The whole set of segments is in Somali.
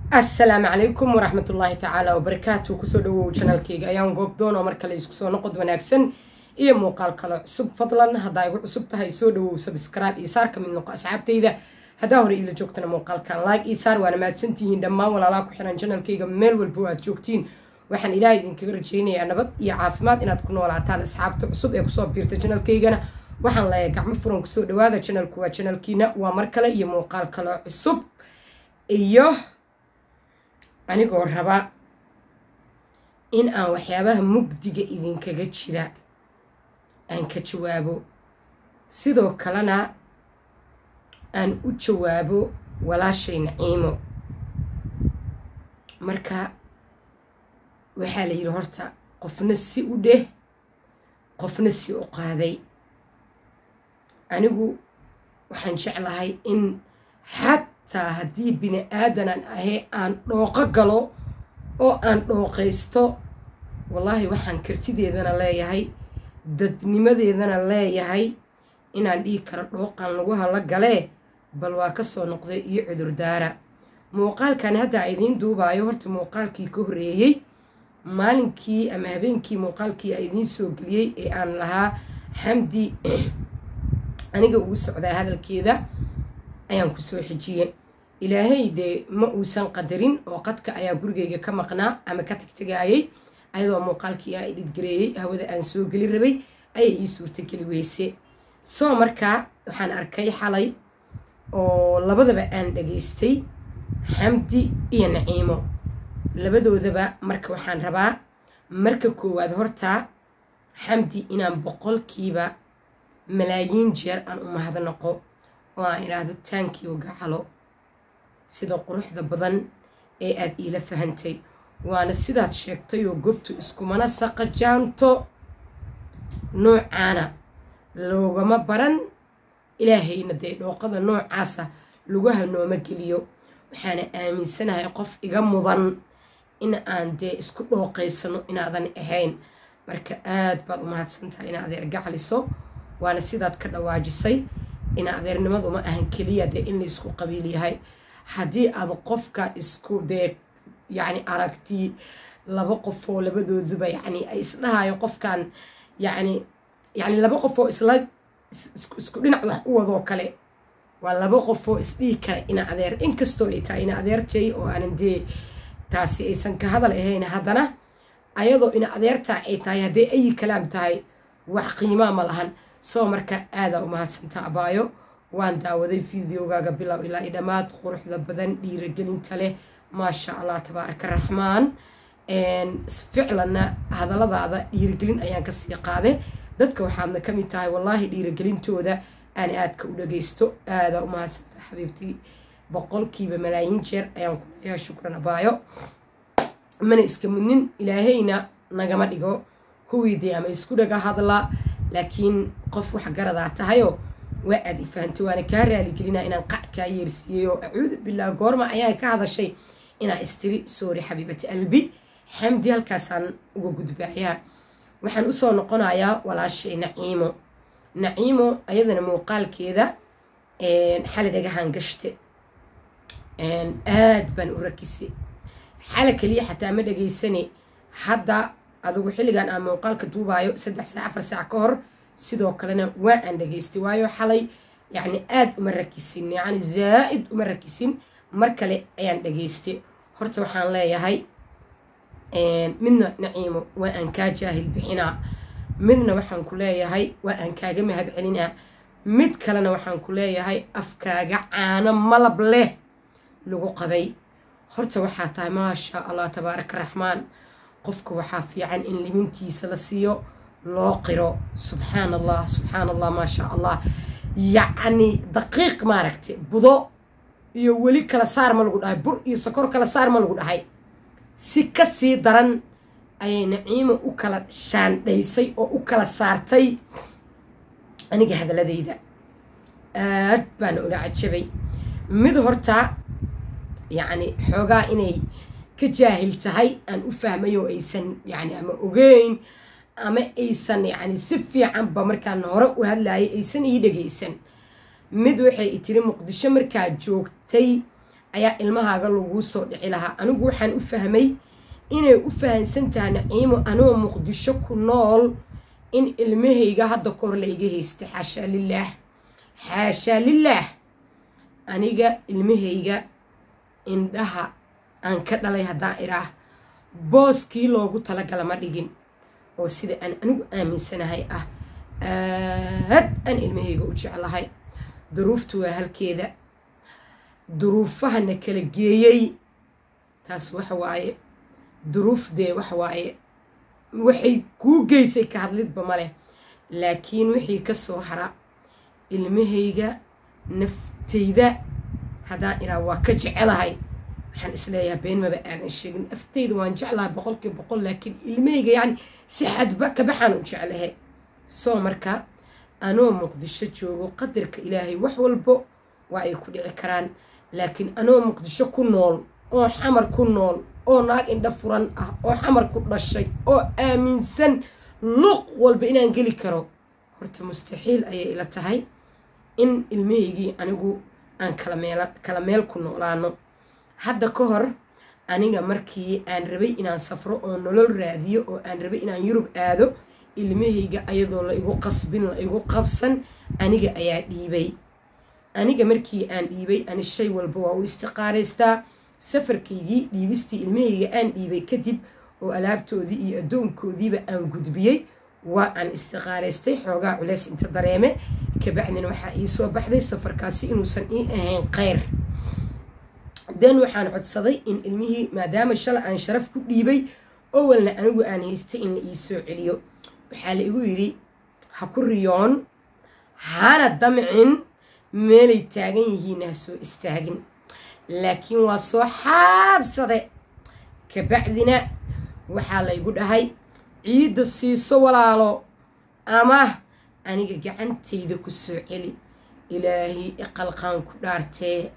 assalaamu calaykum waraxmat ullaahi tacaala wabarakaatu kusoo dhawow janaalkeyga ayaan goobdoon oo mar kale isku soo noqod wanaagsan iyo muuqaal kale cusub fadlan haddaa igu cusub tahay soo dhawow sabscribe iyo saar ka mid noqo asxaabtayda haddaa hore iila joogtana muuqaalkan like iyo saar waana mahadsantihiin dhammaan walaalaha ku xiran janaalkeyga meel walbo aad joogtiin waxaan ilaahay idinkaga rajeynayaa nabad iyo caafimaad inaad ku noolaataan asxaabta cusub ee kusoo biirta janaalkeygana waxaan leeyahay gacmo furan kusoo dhawaada janaalku waa janaalkiina waa mar kale iyo muuqaal kale cusub iyo anigoo raba in aan waxyaabaha mugdiga idinkaga jira aan ka jawaabo sidoo kalena aan u jawaabo walaashay naciimo marka waxaa la yidhi horta qofna si u dheh qofna si u qaaday anigu waxaan jeclahay in xataa haddii bini aadanaan ahee aan dhooqo galo oo aan dhooqaysto wallaahi waxaan kartideedana leeyahay dadnimadeedana leeyahay inaan dhihi karo dhooqan lagu hala galee bal waa ka soo noqday iyo cudurdaara muuqaalkan hadda idiin duubaayo horta muuqaalkii ka horreeyey maalinkii ama habeenkii muuqaalkii a idiin soo geliyey ee aan lahaa xamdi aniga ugu socdaa hadalkeeda ayaan kusoo xijiyey ilaahay dee ma uusan qadarin oo qadka ayaa gurigeyga ka maqnaa ama ka tagtagaayay ayadoo muuqaalkii aan idhidgareeyey hawada aan soo geli rabay ayay ii suurtageli weyse soo markaa waxaan arkay xalay oo labadaba aan dhageystay xamdi iyo naciimo labadoodaba marka waxaan rabaa marka koowaad hortaa xamdi inaan boqolkiiba malaayiin jeer aan u mahadnaqo oo aan idhaahdo taankiiu gacalo sida quruxda badan ee aad iila fahantay waana sidaad sheegtay oo gobtu iskumana saqajaanto noocaana loogama baran ilaahayna dee dhooqada noocaasa lugaha nooma geliyo waxaana aaminsanahay qof iga mudan in aan dee isku dhooqaysano inaadan ahayn marka aad baad u mahadsantahay ina adeer gacaliso waana sidaad ka dhawaajisay ina adeernimadu ma ahan keliya dee in la isku qabiil yahay haddii aad qofka isku dee yacni aragti laba qofoo labadooduba yacni ay isdhahayo qofkan yacni yacni laba qofoo isla isku dhinac wax u wadoo kale waa laba qofoo isdhihi kara ina adeer inkastoo ay tahay ina adeertay oo aanan dee taasi aysan ka hadal ahayn haddana ayadoo ina adeertaa ay tahay hadday ayi kalaam tahay wax qiimaa ma lahan soo marka aadaa u mahadsanta abaayo waan daawaday fideogaaga bilow ilaa i dhammaad quruxda badan dhiiragelinta leh maasha allah tabaaraka raxmaan ficlanna hadalladaada dhiiragelin ayaan kasii qaade dadka waxaadna ka mid tahay wallaahi dhiiragelintooda aan aadka u dhagaysto aadaa u mahadsanta xabiibtii boqolkiiba malaayiin jeer ayaan ku leeyahay shukran abaayo mana iska mudnin ilaahayna nagama dhigo kuwii dee ama isku dhaga hadla laakiin qof wax garadaa tahayoo waa aad ifahantay waana kaa raaligelinaa inaan qac kaa yeersiiyey oo acuudu bilah goorma ayaan ka hadashay inaa istiri soori xabiibati albi xamdi halkaasaan uga gudbaayaa waxaan usoo noqonayaa walaashay naciimo naciimo ayadana muuqaalkeeda xali dhagahaan gashte aad baan u rakisay xala keliya xataa ma dhageysane hadda adugu xilligan aan muuqaalka duubaayo saddex saac afar saac ka hor sidoo kalena waa aan dhageystay waayo xalay yacni aad uma rakisin yacni zaa'id uma rakisin mar kale ayaan dhageystay horta waxaan leeyahay midna naciimo waa aan kaa jaahil bixinaa midna waxaan ku leeyahay waa aan kaaga mahad celinaa mid kalena waxaan ku leeyahay afkaaga caano malab leh lagu qabay horta waxaa tahay maasha allah tabaaraka raxmaan qofka waxaa fiican in limintiisa la siiyo loo qiro subxaan allah subxaan allah maasha allah yacni daqiiq maaragtay budo iyo weli kala saar ma lagu dhahay bur iyo sokor kala saar ma lagu dhahay si kasii daran ayay naciimo u kala shaandhaysay oo u kala saartay aniga hadaladayda aad baana ula cajabay mid horta yacni xoogaa inay ka jaahil tahay aan u fahmay oo aysan yani ama ogeyn ama aysan yani si fiicanba markaan hore u hadlayay aysan ii dhagaysan mid waxay tiri muqdisho markaad joogtay ayaa ilmahaaga laguu soo dhici lahaa anigu waxaan u fahmay inay u fahansan tahay naciimo anoo muqdisho ku nool in ilmahayga hadda kahor la iga haystay xaashaa lilaah xaashaa lilaah aniga ilmahayga indhaha aan ka dhalay haddaan idhaah booskii loogu talagala ma dhigin oo sida aan anigu aaminsanahay ah aad aan ilmahayga u jeclahay duruuftu waa halkeeda duruufahana kala geeyey taas waxa waaye duruuf dee waxa waaye waxay kuu geysay ka hadlidba ma leh laakiin wixii ka soo hara ilmahayga naftayda haddaan idhaa waa ka jecelahay waxaan isleeyahay been maba aanan sheegin aftayda waan jeclahay boqolkii boqol laakiin ilmahayga yacni si xadba kabaxaan u jeclahe soo marka anoo muqdisho joogo qadarka ilaahay wax walbo waa ay ku dhici karaan laakiin anoo muqdisho ku nool oo xamar ku nool oo naag indha furan ah oo xamar ku dhashay oo aaminsan luuq walba inaan geli karo horta mustaxiil ayay ila tahay in ilmahaygii anigu aan kala meel kala meel ku noolaano hadda ka hor aniga markii aan rabay inaan safro oo nolol raadiyo oo aan rabay inaan yurub aado ilmahayga ayadoo la igu qasbin la igu qabsan aniga ayaa dhiibay aniga markii aan dhiibay ani shay walba waa u istiqaaraystaa safarkaygii dhiibistii ilmahayga aan dhiibay kadib oo alaabtoodii iyo addoonkoodiiba aan gudbiyey waa aan istiqaaraystay xoogaa culeys inta dareeme kabacdina waxaa ii soo baxday safarkaasi inuusan ii ahayn kheyr den waxaan codsaday in ilmihii maadaama shala aan sharaf ku dhiibay owalna anigu aan haystay in la ii soo celiyo waxaa la igu yidhi ha ku riyoon hana damcin meelay taagan yihiinna ha soo istaagin laakiin waa soo xaabsade kabacdina waxaa laygu dhahay ciidda siiso walaalo ama aniga gacantayda ku soo celi ilaahay iqalqaan ku dhaartee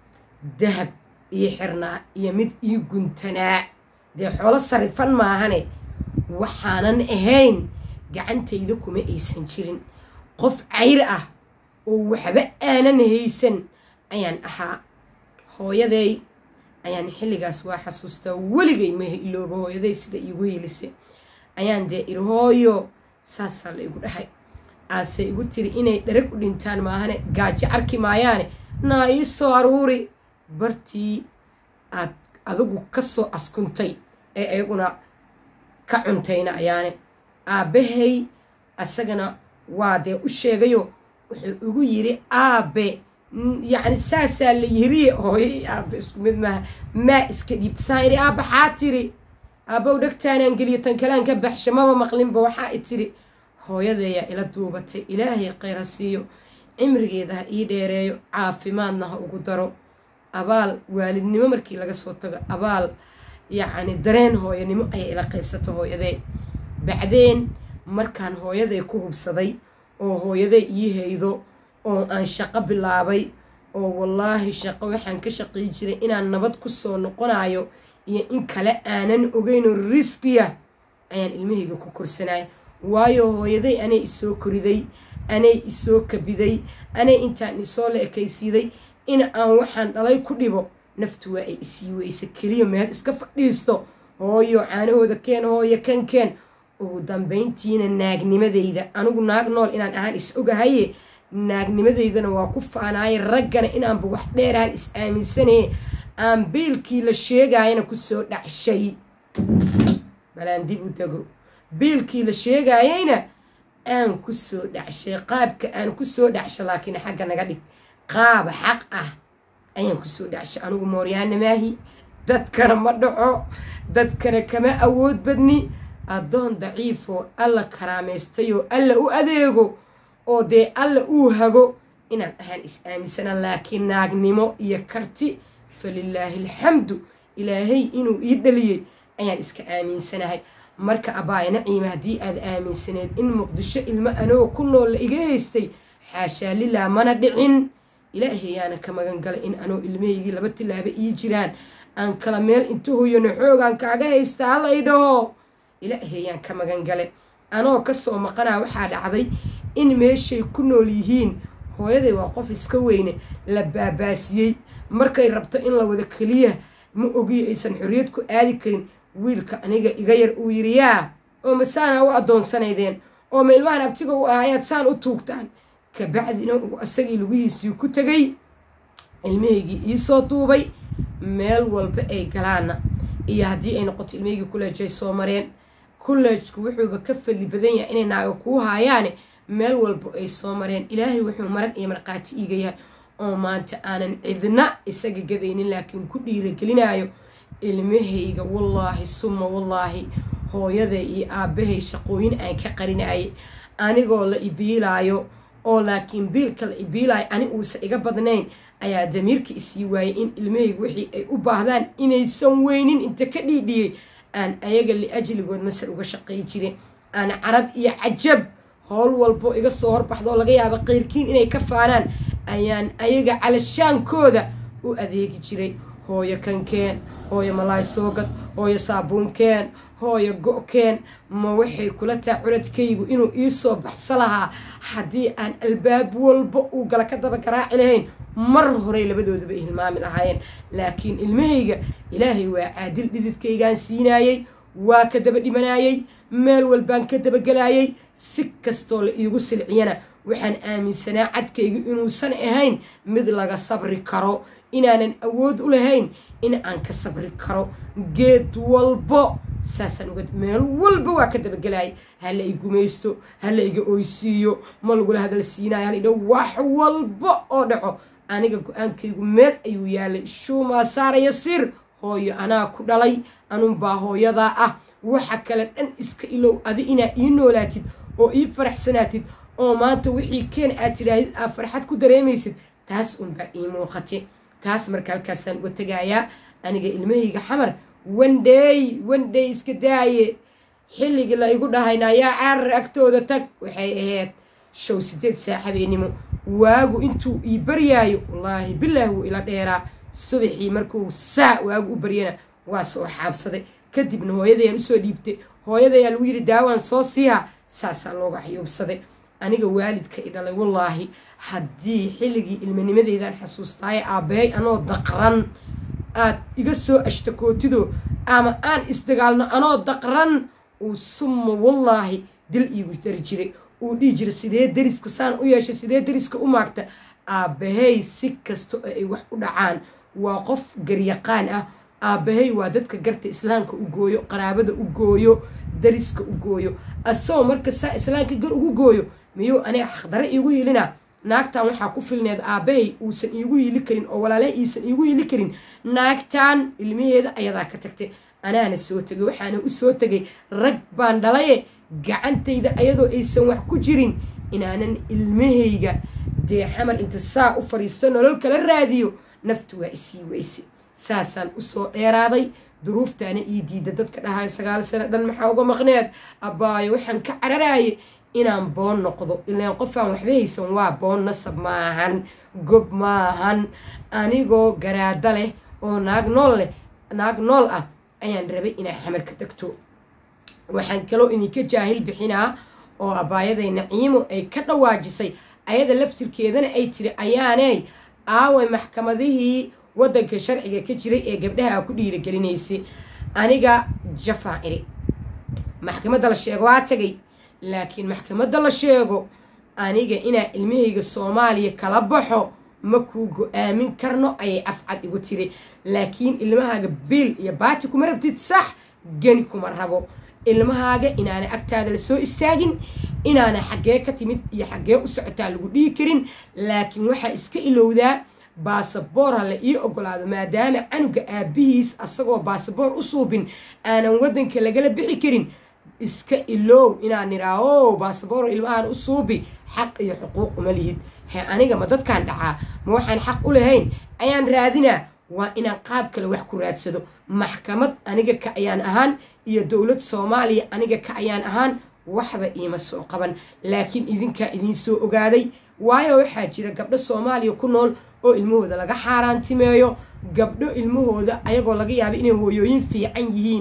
dahab ii xirnaa iyo mid ii guntanaa dee xoolo sarifan maahane waxaanan ahayn gacantayda kuma aysan jirin qof cayr ah oo waxba aanan haysan ayaan ahaa hooyaday ayaan xilligaas waa xasuustaa weligay ma ilooba hooyaday sida iigu hiilise ayaan dee iri hooyo saasaa la igu dhahay aase igu tiri inay dharag u dhintaan maahane gaajo arki maayaane naa ii soo aruuri bartii aad adigu ka soo askuntay ee ayaguna ka cuntayna ayaane aabbahay asagana waa dee u sheegayo wuxuu igu yidhi aabe yacni saasaa la yiriye hooyo iyo aabe isku mid maaha maa iska dhiibta saan idhi aabba xaa tiri aabbow dhegtaanaan geliya tan kalaan ka baxsha maba maqlinba waxaa i tiri hooyadeeyaa ila duubatay ilaahay khayra siiyo cimrigeeda ha ii dheereeyo caafimaadna ha ugu daro abaal waalidnimo markii laga soo tago abaal yacni dareen hooyanimo ayay ila qaybsato hooyadee bacdeen markaan hooyaday ku hubsaday oo hooyaday ii haydo oo aan shaqo bilaabay oo wallaahi shaqo waxaan ka shaqay jiray inaan nabad ku soo noqonayo iyo in kale aanan ogeynoo riskiya ayaan ilmahayga ku korsanaya waayo hooyaday anay isoo koriday anay isoo kabiday anay intaan isoo la ekaysiiday in aan waxaan dhalay ku dhibo naftu waa ay isii weysa keliya meel iska fadhiisto hooyo caanahooda keen hooyo kan keen ugu dambayntiina naagnimadayda anigu naag nool inaan ahaan is ogahaye naagnimadeydana waa ku faanaaye raggana inaanba wax dheeraan is aaminsanaye aan biilkii la sheegaayana kusoo dhacshay balaan dib u dego biilkii la sheegaayayna aan kusoo dhacshay qaabka aan kusoo dhacsho laakiin xagga naga dhig qaaba xaq ah ayaan kusoo dhacshay anigu mooryaana maahi dadkana ma dhaco dadkana kama awood badni addoon daciifoo alla karaamaystay oo alla u adeego oo dee alla uu hago inaan ahaan is aaminsanaan laakiin naagnimo iyo karti falilaahi alxamdu ilaahay inuu ii dhaliyey ayaan iska aaminsanahay marka abbaaya naciima haddii aad aaminsaneed in muqdisho ilmo anoo ku nool la iga haystay xaashaa lilaa mana dhicin ilaahayaana ka magan galay in anoo ilmahaygii laba tilaaba ii jiraan aan kala meel inta hoyano xoogaan kaaga haysta halla i dhaho ilaahayaan ka magan gale anoo kasoo maqanaa waxaa dhacday in meeshay ku nool yihiin hooyaday waa qof iska weyne la baabaasiyey markay rabto in la wada keliya ma ogiyo aysan xorriyad ku aadi karin wiilka aniga iga yar uu yidhi yaa oo masaana u addoonsanaydeen oo ma ilmahan abtiga u ah ayaad saan u tuugtaan kabacdina uu asagii lugihiisii ku tegay ilmahaygii iisoo duubay meel walba ay galaana iyo haddii ay noqoto ilmahaygii kuleejay soo mareen kuleejku wuxuuba ka fadli badan yahay inay naaga kuu haayaane meel walba ay soo mareen ilaahay wuxuu marag iyo markhaati iiga yahay oo maanta aanan cidna isaga gadaynin laakiin ku dhiiragelinayo ilmahayga wallaahi suma wallaahi hooyaday iyo aabbahay shaqooyin aan ka qarinayay anigoo la ibiilaayo oo laakiin biilka la ibiilaayo ani uusa iga badnayn ayaa damiirka isii waayay in ilmahayga wixii ay u baahdaan inaysan weynin inta ka dhiidhiyey aan ayaga liajligood masar uga shaqay jirin aan carab iyo cajab howl walbo iga soo horbaxdo oo laga yaabo qayrkiin inay ka faanaan ayaan ayaga calashaankooda u adeegi jiray hooyo kankeen hooyo malaay soogad hooyo saabuunkeen hooyo go-keen ma waxay kula taa curadkaygu inuu iisoo baxso lahaa haddii aan albaab walba uu gala ka daba garaaci lahayn mar horey labadooduba hilmaami lahaayeen laakiin ilmahayga ilaahay waa caadil dhididkaygaan siinaayey waa ka daba dhimanayey meel walbaan ka dabagelaayey si kastoo la iigu silciyana waxaan aaminsanaa cadkaygu inuusan ahayn mid laga sabri karo inaanan awood u lahayn in aan ka sabri karo geed walbo saasaan uga meel walba waa ka dabagelaayay hala i gumaysto hala iga oysiiyo ma lagula hadal siinayo hala idha wax walba oo dhaco aniga go-aankaygu meel ayuu yaalay shuumaa saaraya sir hooyo anaa ku dhalay anunbaa hooyadaa ah waxa kale dhan iska ilow adi inaa ii noolaatid oo ii faraxsanaatid oo maanta wixii keen aad tidhaahid aad farxad ku dareemaysid taas unbaa ii muuqatay taas marka halkaasaan uga tegayaa aniga ilmahayga xamar wandhey wandhey iska daaye xilligii la igu dhahayna yaa caarar agtooda tag waxay ahayd show sideed saa habeenimo waagu intuu ii baryaayo wallaahi bilaah wuu ila dheeraa subaxii markuu saa waagu u baryana waa soo xaabsaday kadibna hooyadayaan usoo dhiibtay hooyadayaa lagu yidhi daawaan soo siiha saasaa looga xayuubsaday aniga waalidka i dhalay wallaahi haddii xilligii ilmanimadeydaan xasuustaaye aabbahay anoo daqran aad iga soo ashtakootido ama aan isdagaalno anoo daqran uu summa wallaahi dil iigu dari jiray uu dhihi jiray sidee deriska saan u yeeshay sidee deriska u maagta aabbahay si kasta oo ay wax u dhacaan waa qof garyaqaan ah aabbahay waa dadka garta islaamka u gooyo qaraabada u gooyo dariska u gooyo asagoo marka saa islaamka gar ugu gooyo miyuu aniga xaqdare iigu hilinaa naagtan waxaa ku filneed aabbahay uusan iigu hili karin oo walaalaha iisan iigu hili karin naagtan ilmaheeda ayadaa ka tagtay anaana soo tegay waxaana u soo tegay rag baan dhalaye gacantayda ayadoo aysan wax ku jirin inaanan ilmahayga dee xamar inta saa u fadhiisto nolol kala raadiyo naftu waa isii weyse saasaan usoo dheeraaday duruuftaana ii diida dadka dhahayo sagaal sano dhan maxaa uga maqneed abbaayo waxaan ka cararaaye inaan boon noqdo ilaan qofaan waxba haysan waa boon nasab maahan gob maahan anigoo garaada leh oo naag nool leh naag nool ah ayaan rabay inaa xamar ka degto waxaan kaloo idinka jaahil bixinaa oo abaayaday naciimo ay ka dhawaajisay ayada laftirkeedana ay tiri ayaaney aaway maxkamadihii waddanka sharciga ka jiray ee gabdhaha ku dhiiragelinaysay aniga jafaan iri maxkamadda la sheego waa tagay laakiin maxkamadda la sheego aniga inaa ilmahayga soomaaliya kala baxo ma kuu go-aamin karno ayay afcad igu tiri laakiin ilmahaaga biil iyo baati kuma rabtid sax geni kuma rabo ilmahaaga inaana agtaada lasoo istaagin inaana xaggee ka timid iyo xaggee u socotaa lagu dhihi karin laakiin waxaa iska ilowdaa baasaboor ha la ii ogolaado maadaama canuga aabihiis asagoo baasaboor u suubin aanan waddanka lagala bixi karin iska ilow inaan niraa o baasaboor ilmahaan u suubi xaq iyo xuquuq uma lihid he aniga ma dadkaan dhacaa ma waxaan xaq u lahayn ayaan raadinaa waa inaan qaab kale wax ku raadsado maxkamad aniga ka ayaan ahaan iyo dowlad soomaaliya aniga ka ayaan ahaan waxba iima soo qaban laakiin idinkaa idiin soo ogaaday waayo waxaa jira gabdho soomaaliya ku nool oo ilmahooda laga xaaraantimeeyo gabdho ilmahooda ayagoo laga yaaba inay hooyooyin fiican yihiin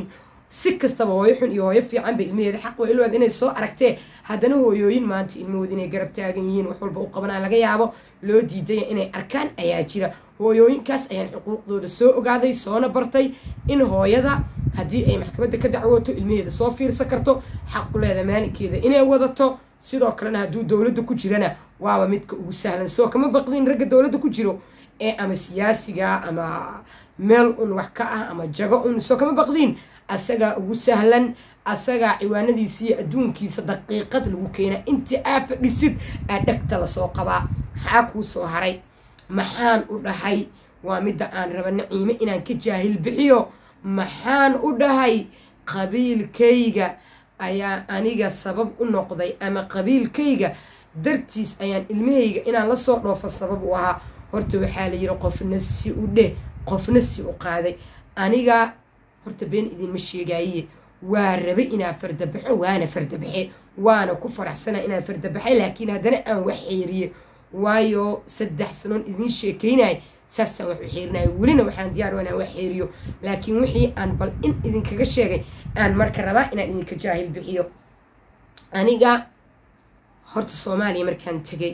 si kastaba hooyo xun iyo hooyo fiican ba ilmaheeda xaq waa ilwaad inay soo aragtee haddana hooyooyin maanta ilmahooda inay garab taagan yihiin wax walba u qabanaan laga yaabo loo diidaya inay arkaan ayaa jira hooyooyinkaas ayaan xuquuqdooda soo ogaaday soona bartay in hooyada haddii ay maxkamadda ka dacwooto ilmaheeda soo fiirsan karto xaquleeda maalinkeeda inay wadato sidoo kalena hadduu dowladda ku jirana waaba midka ugu sahlan soo kama baqdin ragga dowladda ku jiro ee ama siyaasiga ama meel un wax ka ah ama jago un soo kama baqdiin asagaa ugu sahlan asagaa ciwaanadiisa iyo adduunkiisa daqiiqad lagu keenaa intii aa fadhisid aa dhegta lasoo qabaa maxaa kuu soo haray maxaan u dhahay waa midda aan raba naciime inaan ka jaahil bixiyo maxaan u dhahay qabiilkayga ayaa aniga sabab u noqday ama qabiilkayga dartiis ayaan ilmahayga inaan lasoo dhoofo sabab u ahaa horta waxaa la yidhi qofna si u dheh qofna si u qaaday aniga horta been idinma sheegaaye waa rabe inaa fardabaxo waana fardabaxe waana ku faraxsana inaan fardabaxay laakiin haddana aan wax xeeriye waayo saddex sanoon idiin sheekaynay saasaan wax u xeerinaya welina waxaan diyaar inaan wax xeeriyo laakiin wixii aan bal in idinkaga sheegay aan marka rabaa inaan idinka jaahil bixiyo aniga horta soomaaliya markaan tegay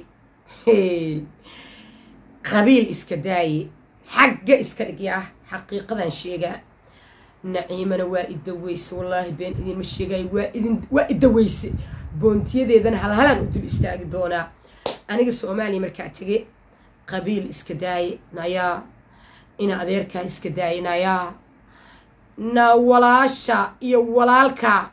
qabiil iska daaye xagga iska dhigya ah xaqiiqadan sheegaa naciimana waa idaweyse wallaahi been idinma sheegaayo waa idin waa idaweyse boontiyadeedana halhalaan u dul istaagi doonaa aniga soomaaliya markaa tege qabiil iska daaye nayaa ina adeerkaa iska daaye nayaa na walaasha iyo walaalka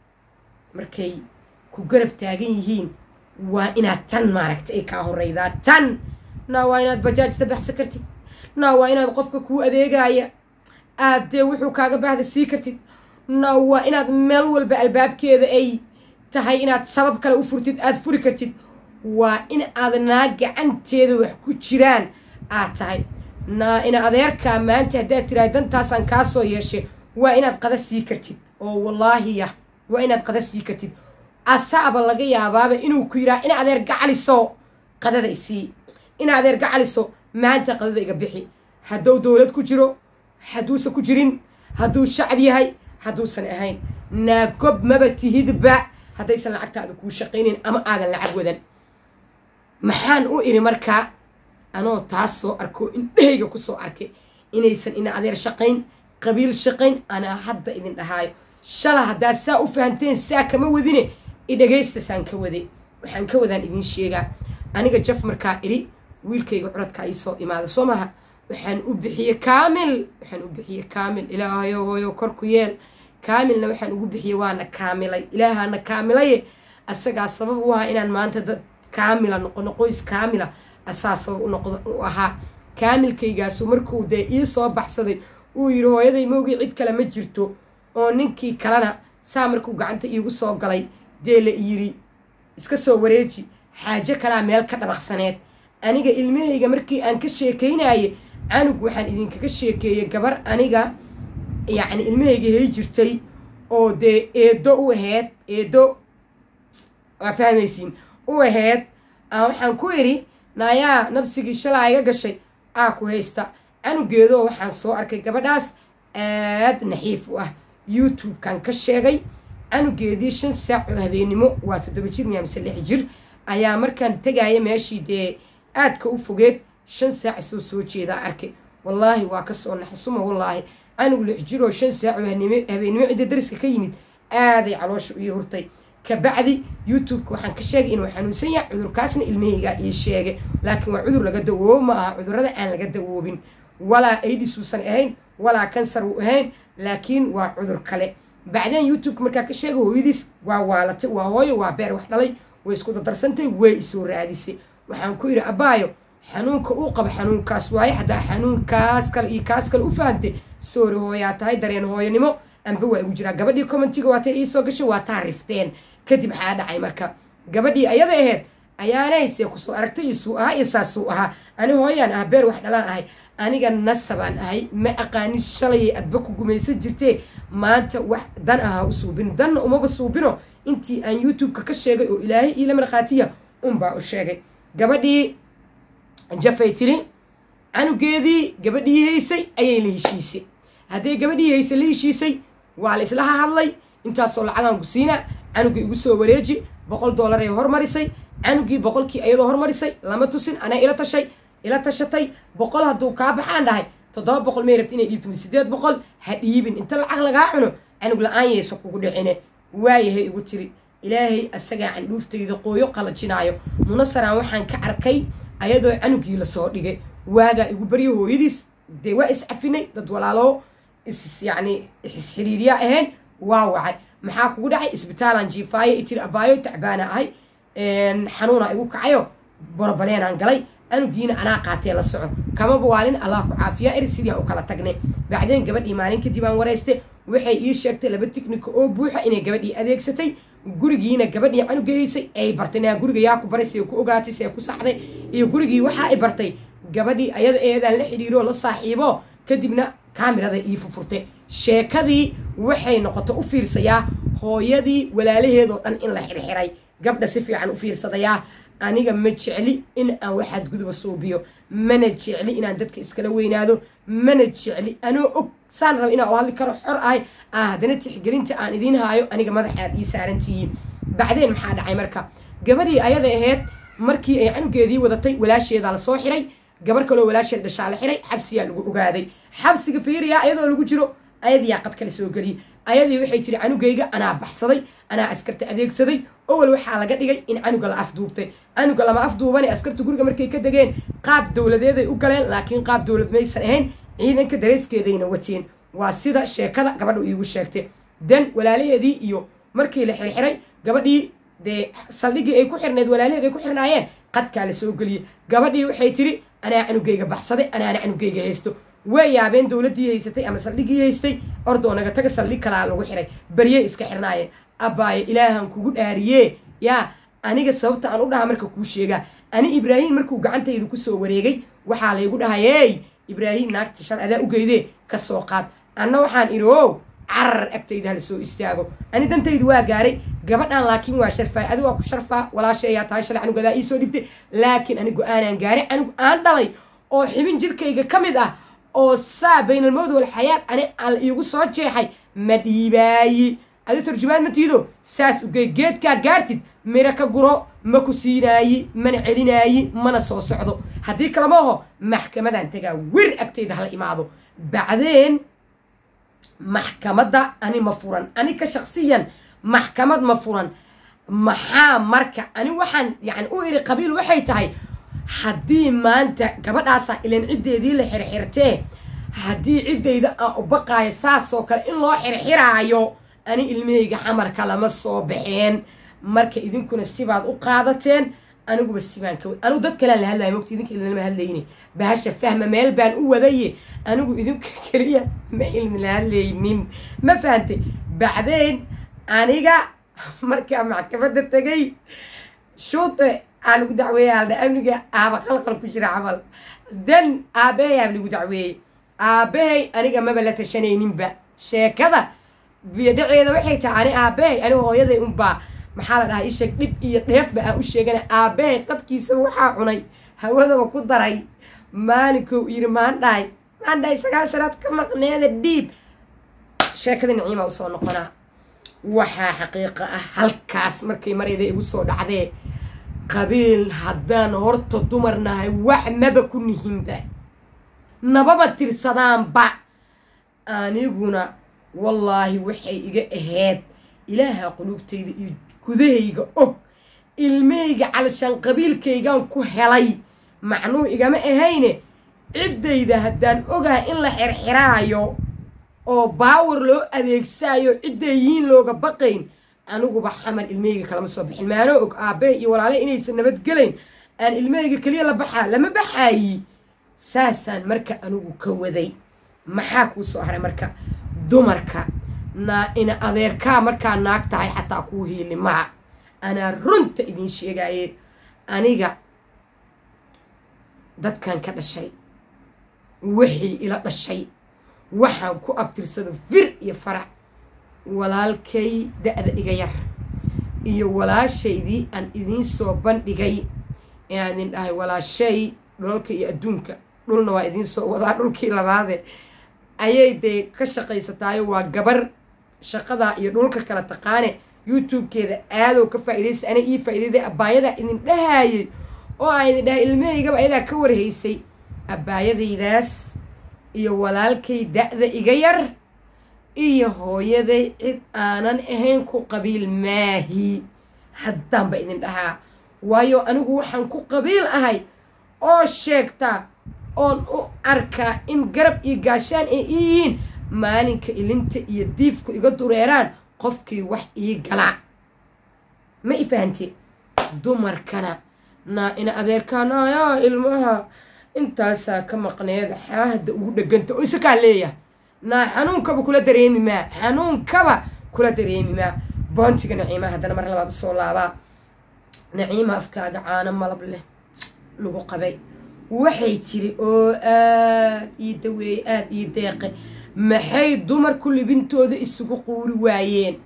markay ku garab taagan yihiin waa inaad tan maaragta ay kaa horeydaa tan naa waa inaad bajaajta baxsan kartid naa waa inaad qofka kuu adeegaya aad dee wuxuu kaaga baahda sii kartid naa waa inaad meel walba albaabkeeda ay tahay inaad sabab kale u furtid aad furi kartid waa in aad naa gacanteeda wax ku jiraan aad tahay naa ina adeerkaa maanta haddaad tirahay dantaasaan kaa soo yeeshay waa inaad qada sii kartid oo wallaahiya waa inaad qada sii kartid asaaba laga yaabaaba inuu ku yidhaha ina adeer gacaliso qadada isii ina adeer gacaliso maanta qadada iga bixi hadduu dowlad ku jiro hadduusan ku jirin hadduu shacab yahay hadduusan ahayn naagob maba tihidba haddaysan lacagtaada kuu shaqaynayn ama aadan lacag wadan maxaan u iri markaa anoo taas soo arko indhahayga ku soo arkay inaysan ina adeer shaqayn qabiil shaqayn anaa hadda idin dhahaayo shala haddaad saa u fahanteen saa kama wadine idhagaysta saan ka waday waxaan ka wadaan idiin sheegaa aniga jaf markaa idhi wiilkayga curadkaa ii soo imaada soo maha waxaan u bixiyey kaamil waxaan u bixiyey kaamil ilaahayo hooyo kor ku yeel kaamilna waxaan ugu bixiyey waana kaamilay ilaahaana kaamilaye asagaa sabab u ahaa inaan maanta dad kaamila noqono qoys kaamila asaa sabab u noqdo u ahaa kaamilkaygaasu markuu dee ii soo baxsaday uu yidhi hooyaday moogii cid kale ma jirto oo ninkii kalena saa markuu gacanta iigu soo galay dee la yidhi iska soo wareeji xaajo kalaa meel ka dhabaqsaneed aniga ilmahayga markii aan ka sheekaynaye canug waxaan idinkaga sheekeeyey gabar aniga yacni ilmahayga hay jirtay oo dee eedo u aheyd eedo waa fahmaysiin u aheyd waxaan ku idhi naayaa nabsigii shalaa iga gashay aa ku haysta canugeedoo waxaan soo arkay gabadhaas aad naxiif u ah youtube-kan ka sheegay canugeedii shan saac oo habeennimo waa toddoba jir miyaa mise lix jir ayaa markaan tegaya meeshii dee aadka u fogeed shan saac soo soo jeedaa arkay wallaahi waa kasoo naxsuma wallaahi canug lix jiroo shan saac oo habeennimo cidda dariska ka yimid aaday caloosha ii hurtay kabacdi youtube-ka waxaan ka sheegay inuu xanuunsan yahay cudurkaasna ilmahaygaa ii sheegay laakiin waa cudur laga dawoobo ma aha cudurrada aan laga dawoobin walaa aidis uusan ahayn walaa kansar uu ahayn laakiin waa cudur kale bacdeen youtube-ka markaa ka sheegay hooyadiis waa waalatay waa hooyo waa beer wax dhalay way isku dadarsantay way isoo raadisay waxaan ku yidhi abaayo xanuunka uu qabo xanuunkaas waaye haddaa xanuunkaas kale iyo kaas kale u fahantay soori hooyaa tahay dareen hooyanimo amba waa igu jiraa gabadhii commentiga waatay iisoo gashay waa taa rifteen kadib maxaa dhacay marka gabadhii ayada aheyd ayaanaysee kusoo aragtay isuu ahaa iyo saasuu ahaa ani hooyaan ah beer wax dhalaan ahay aniga nasabaan ahay ma aqaanin shalayay adba ku gumaysan jirtee maanta wax dan ahaa u suubin danna umaba suubino intii aan youtube-ka ka sheegay oo ilaahay iila markhaatiya unbaa u sheegay gabadhii jafay tiri canugeedii gabadhii haysay ayay la heshiisay hadday gabadhii haysay la heshiisay waa la islaha hadlay intaasoo lacagaan ku siina canugii igu soo wareeji boqol dollar ay hormarisay canugii boqolkii iyadoo hormarisay lama tusin anaa ila tashay ila tashatay boqol hadduu kaa baxaan dhahay toddoba boqol may rabti inay dhiibto mi sideed boqol ha dhiibin inta lacag lagaa cuno canug la-aan yayso kugu dhicine waayahay igu tiri ilaahay asagaa candhuuftayda qooyo qalajinaayo munasaraan waxaan ka arkay ayadoo canugii lasoo dhigay waagaa igu baryo hooyadiis dee waa iscafinay dad walaaloo is yacni isxiriiriyaa ahayn waa wacay maxaa kugu dhacay isbitaalaan jiifaayo itiri abaayo tacbaana ahay xanuuna igu kacayo borobaleenaan galay anugiina anaa qaatee la soco kama bawaalin allah ku caafiya eri sidii aan u kala tagnay bacdeen gabadhii maalin kadib aan warayste waxay ii sheegtay laba tiknika oo buuxa inay gabadhii adeegsatay gurigiina gabadhii canugeysay ay bartay naa guriga yaa ku baray see ku ogaatay see ku saxday iyo gurigii waxa ay bartay gabadhii ayada eedaan la xidhiiro la saaxiibo kadibna kaamirada ii fufurtay sheekadii waxay noqoto u fiirsayaa hooyadii walaalaheedoo dhan in la xirxiray gabdha si fiican u fiirsadayaa aniga ma jecli in aan waxaad guduba suubiyo mana jecli inaan dadka iskala weynaado mana jecli anoo og saan raba inaan u hadli karo xor ahay ah haddana tixgelinta aan idiin haayo aniga madaxaad ii saarantihiin bacdeen maxaa dhacay marka gabadhii ayada aheyd markii ay canugeedii wadatay walaasheedaa lasoo xiray gabar kaloo walaasheed dhashaa la xiray xabsiyaa lagu ogaaday xabsiga fiiriyaa ayadoo lagu jiro ayadiyaa qad kale soo geliyay ayadii waxay tiri canugayga anaa baxsaday anaa askarta adeegsaday owel waxaa laga dhigay in canuga la afduubtay canuga lama afduubane askarta guriga markay ka degeen qaab dowladeeday u galeen laakiin qaab dowlad maysan ahayn ciidanka dareeskeedayna wateen waa sida sheekada gabadha iigu sheegtay dan walaalaheedii iyo markii la xirxiray gabadhii dee saldhigii ay ku xirneed walaalaheed ay ku xirnaayeen qadkaa la soo geliyey gabadhii waxay tiri anaa canugayga baxsaday anaana canugayga haysto way yaabeen dowladdii haysatay ama saldhigii haystay ordoo naga taga saldhig kalaa lagu xiray baryey iska xirnaayeen abbaaye ilaahan kugu dhaariyee yaa aniga sababta aan u dhaha marka kuu sheegaa ani ibraahim markuu gacantaydu kusoo wareegay waxaa laygu dhahay ey ibraahim naagta shal adaa u geydee ka soo qaad anna waxaan idhi ow carar agtayda hala soo istaago ani dantaydu waa gaaray gabadhan laakiin waa sharfaay adigu waa ku sharfaa walaasha ayaa tahay shalay canugadaa iisoo dhibtay laakiin ani go-aanaan gaaray canug aan dhalay oo xibin jirkayga ka mid ah oo saa baynalmowd walxayaat ani al iigu soo jeexay ma dhiibaayi adi turjumaan ma tiido saas ugey geedkaa gaartid miro ka guro ma ku siinaayi mana celinaayi mana soo socdo haddii kalama aho maxkamadan tagaa wir agtayda hala imaado bacdeen maxkamadda ani ma furan ani ka shaksiyan maxkamad ma furan maxaa marka ani waxaan yani u iri qabiil waxay tahay haddii maanta gabadhaasaa ilan ciddeedii la xirxirtee haddii ciddayda aan u baqaayo saasoo kale in loo xirxiraayo ani ilmahayga xamarka lama soo baxeen marka idinkuna sibaad u qaadateen aniguba sibaan ka anigu dad kalean la hadlaya mogta idinka ilnama hadlayni bahasha fahma meel baan u wadaye anigu idinka keliya ma ilmi la hadlaynin ma fahantay bacdeen aniga markaa maxkamadda tegay shuute aa lagu dacweeyey aldha amniga aaba qalqal ku jira camal dan aabahay aab lagu dacweeyey aabahay aniga maba la tashanayninba sheekada biyodhaceeda waxay tahay ani aabahay aniga hooyaday unbaa maxaa la dhahaa isheg dhib iyo dheefba aan u sheegana aabahay qadkiisa waxaa cunay hawadaba ku daray maalinkou yiri maan dhahay maan dhahay sagaashanaad ka maqneeda dhiib sheekada niciima usoo noqonaa waxaa xaqiiqa ah halkaas markay marayda igu soo dhacdee qabiil haddaan horta dumar nahay wax maba ku nihinba nababa tirsadaanba aniguna wallaahi waxay iga ahayd ilaaha quluubtayda iyo gudahayga og ilmahayga calashaan qabiilkaygaan ku helay macnuu igama ahayne ciddayda haddaan ogahay in la xirxiraayo oo baawar loo adeegsaayo cidday yihiin looga baqayn aniguba xamar ilmahayga kalama soo bixin maanoo og aabbahe iyo walaale inaysan nabadgelayn aan ilmahayga keliya la baxaa lama baxaayi saasaan marka anigu ka waday maxaa kuu soo haray marka dumarka naa ina adeerkaa markaa naag tahay xataa kuu hiili maa anaa runta idiin sheegaaye aniga dadkan ka dhashay wixii ila dhashay waxaan ku abtirsado fir iyo farac walaalkay da-da iga yar iyo walaashaydii aan idiin soo bandhigay inaan idin dhahay walaashay dhulalka iyo adduunka dhulna waa idiin soo wadaa dhulkii labaade ayay dee ka shaqaysataayo waa gabar shaqadaa iyo dhulka kala taqaane youtube-keeda aadow ka faa'iidaysa ana ii faa'iidayday abaayadaa idin dhahaayay oo aan idin dhahay ilmahaygaba ayadaa ka warhaysay abbaayadaydaas iyo walaalkay da-da iga yar iyo hooyaday cid aanan ahayn ku qabiil maahi haddaanba idin dhahaa waayo anigu waxaan ku qabiil ahay oo sheegtaa oon u arkaa in garab iyo gaashaan ay ii yihiin maalinka ilinta iyo diifku iga dureeraan qofkii wax ii galaa ma i fahante dumarkana naa ina adeerkaanaya ilmaha intaasaa ka maqneed xaahda ugu dheganta oo isakaa leeyahay naa xanuunkaba kula dareemi maa xanuunkaba kula dareemi maa boontiga naciimaa haddana mar labaad usoo laabaa naciima afkaaga caano malab leh lagu qabay waxay tiri oo aad ii daweeyey aada ii deeqe maxay dumarku libintooda isugu quuri waayeen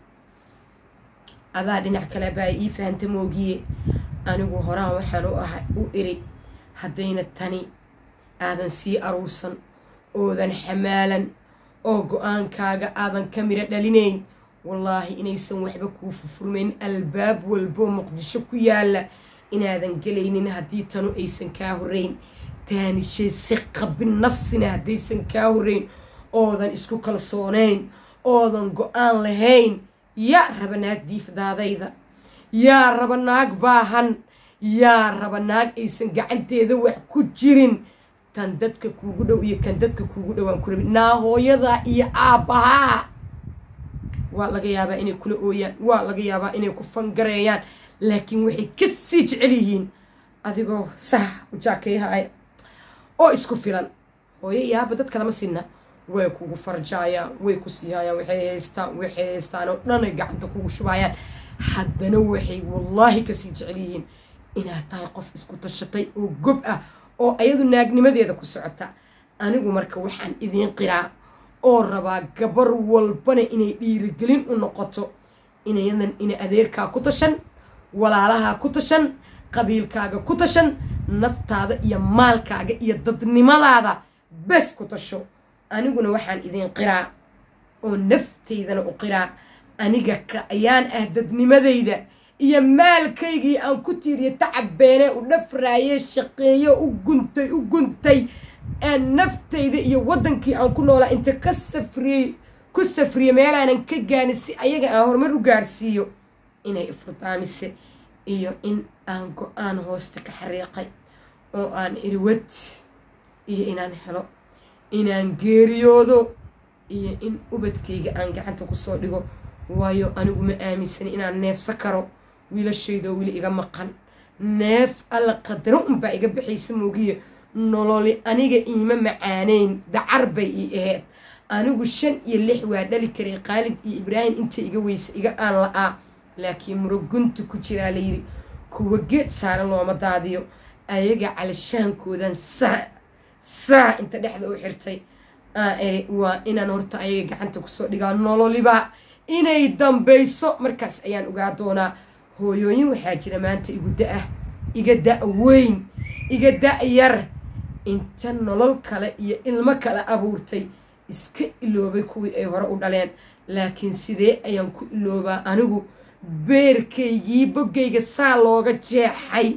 adaa dhinac kale baa ii fahanta moogiye anigu horaan waxaan u ahay u iri haddayna tani aadan sii aruursan oodan xamaalan oo go-aankaaga aadan ka midho dhalinayn wallaahi inaysan waxba kuu fufurmayn albaab walboo muqdisho ku yaalla inaadan gelaynin haddii tanu aysan kaa horrayn taanishay si qabin nafsina haddaysan kaa horrayn oodan isku kalsoonayn oodan go-aan lahayn yaa raba naag diifdaadayda yaa raba naag baahan yaa raba naag aysan gacanteeda wax ku jirin tan dadka kuugu dhow iyo kan dadka kuugu dhowaan ku rabin naa hooyadaa iyo aabbahaa waa laga yaabaa inay kula ooyaan waa laga yaabaa inay ku fangareeyaan laakiin waxay ka sii jecel yihiin adigoo sah ujaakeyahaaya oo isku filan hooyo iyo aabba dadka lama sinna way kugu farjaayaan way ku siihayaan waxay haystaan waxay haystaan oo dhanay gacanta kugu shubaayaan haddana waxay wallaahi kasii jecel yihiin inaad tahay qof isku tashatay oo gob ah oo ayadu naagnimadeeda ku socota anigu marka waxaan idiin qiraa oo rabaa gabar walbana inay dhiirigelin u noqoto inayadan ina adeerkaa ku tashan walaalahaa ku tashan qabiilkaaga ku tashan naftaada iyo maalkaaga iyo dadnimadaada bes ku tasho aniguna waxaan idiin qiraa oo naftaydana u qiraa aniga ka ayaan ah dadnimadayda iyo maalkaygii aan ku tiiriyo tacabbeene u dhafraaye shaqeeyo u guntay u guntay aan naftayda iyo waddankii aan ku noolaa inta ka safriyey ku safriye meelaanan ka gaanin si ayaga aan horumar u gaarsiiyo inay ifurdaamise iyo in aan go-aan hoosta ka xariiqay oo aan iriwad iyo inaan helo inaan geeriyoodo iyo in ubadkayga aan gacanta kusoo dhigo waayo anigu ma aaminsani inaan neefsa karo wiilashaydoo weli iga maqan neef alla qadaro unbaa iga baxaysa moogiye nololi aniga iima macaaneyn dacar bay ii aheyd anigu shan iyo lix waa dhali karay qaalid iyo ibraahim inta iga weysa iga aan la-aa laakiin murugunta ku jiraa layidhi kuwa geed saaran looma daadiyo ayaga calishaankoodan saac saac inta dhexda u xirtay aan eri waa inaan horta ayaga gacanta kusoo dhigaa nololiba inay dambayso markaas ayaan ogaa doonaa hooyooyin waxaa jira maanta igu da-ah iga da- weyn iga da- yar inta nolol kale iyo ilmo kale abuurtay iska iloobay kuwii ay hore u dhaleen laakiin sidee ayaan ku iloobaa anigu beerkaygii boggayga saa looga jeexay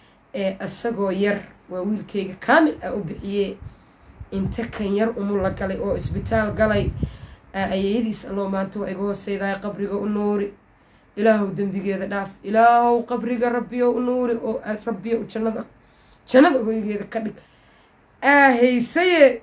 ee isagoo yar waa wiilkayga kaamil ah u bixiyee inta kan yar umula galay oo isbitaal galay ayayadiis alloo maanta waa iga hooseydahay qabriga u nuuri ilaahow dembigeeda dhaaf ilaahow qabriga rabbiyo u nuuri oo rabbiyo jannada jannada hoygeeda ka dhig aahaysaye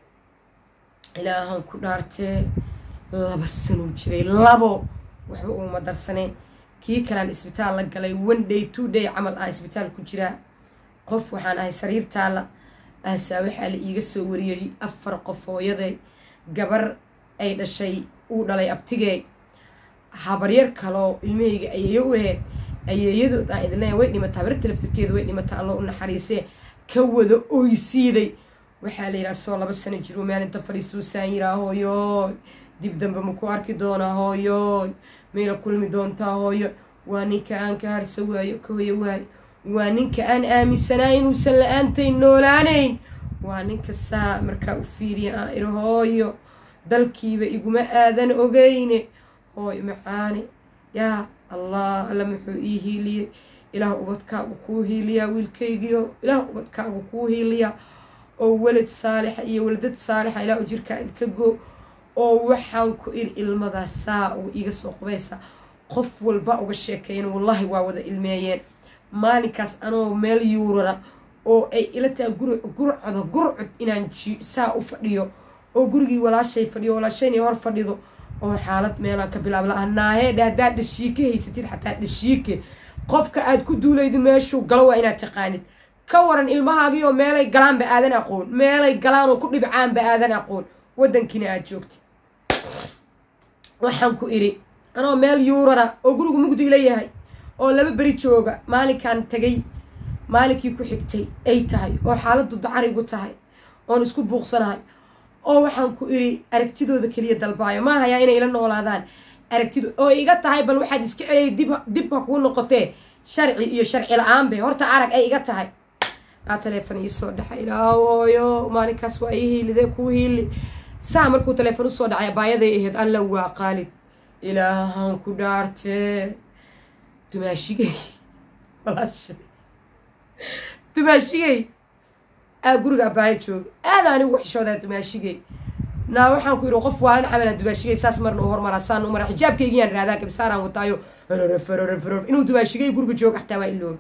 ilaahan ku dhaartee laba sanuu jiray labo waxba uuma darsaneen kii kalaan isbitaal la galay one day two day camal ah isbitaal ku jiraa qof waxaan ahay sariirtaala aasaa waxaa la iiga soo wariyey afar qof hooyaday gabar ay dhashay uu dhalay abtigee habaryar kaloo ilmahayga ayeeyo u aheyd ayeeyadood aan idin leeya way dhimataa habarta laftirkeeda way dhimataa alloo u naxariisee ka wada oysiiday waxaa la yidhaha soo laba sano jiruu maalinta fadhiisuusaan yiraa hooyooy dib dambe maku arki doonaa hooyooy mayla kulmi doontaa hooyo waa ninka aan ka harsa waayo ka hoyo waayo waa ninka aan aaminsanaa inuusan la-aantay noolaanayn waa ninka saa markaa u fiiriya aan iri hooyo dalkiiba iguma aadan ogeyne hooy macaane yaa allah alla muxuu ii hiiliyey ilaah ubadkaagu kuu hiiliyaa wiilkaygiio ilaah ubadkaagu kuu hiiliyaa oo welad saalixa iyo waladad saalixa ilaa u jirkaa idka go oo waxaan ku iri ilmada saa uu iga soo qubaysa qof walba uga sheekeeyen wallahi waa wada ilmeeyeen maalinkaas anoo meel yuurara oo ay ila tahay guri gurcda gurcud inaan saa u fadhiyo oo gurigii walaashay fadhiyo walaashayna hor fadhido oo xaalad meelaan ka bilaab la naahee haddaad dhashiike haysatid xataa dhashiike qofka aad ku duulaydi meeshuu galo waa inaad taqaanid ka waran ilmahaagii oo meelay galaanba aadan aqoon meelay galaan oo ku dhibcaanba aadan aqoon waddankiina aad joogtid waxaan ku idhi anoo meel yuurara oo gurigu mugdi ila yahay oo laba beri jooga maalinkaan tagay maalinkii ku xigtay ay tahay oo xaaladdu dacarigu tahay oon isku buuqsanahay oo waxaan ku idhi aragtidooda keliya dalbaayo ma hayaa inay ila noolaadaan aragtido oo iga tahay bal waxaad iska celiyay dib dib ha kuu noqotee sharci iyo sharci la-aanbe horta arag ay iga tahay aa taleefon iisoo dhexay ilaawooyo maalinkaas waa ii hiilidee kuu hiili saa markuu taleefon usoo dhacay abaayaday ahayd alla waa qaalid ilaahan ku dhaartee dumaashigay walaashay dumaashigay aa guriga abaayo jooga aada anigu xishoodaa dumaashigay naa waxaan ku yidhi qof waalan camalaa dumaashigay saas marna u hormaraa saan u maraa xijaabkaygiyaan raadaa gabisaaraan wataayo horororororor inuu dumaashigay guriga jooga xataa waa ilooba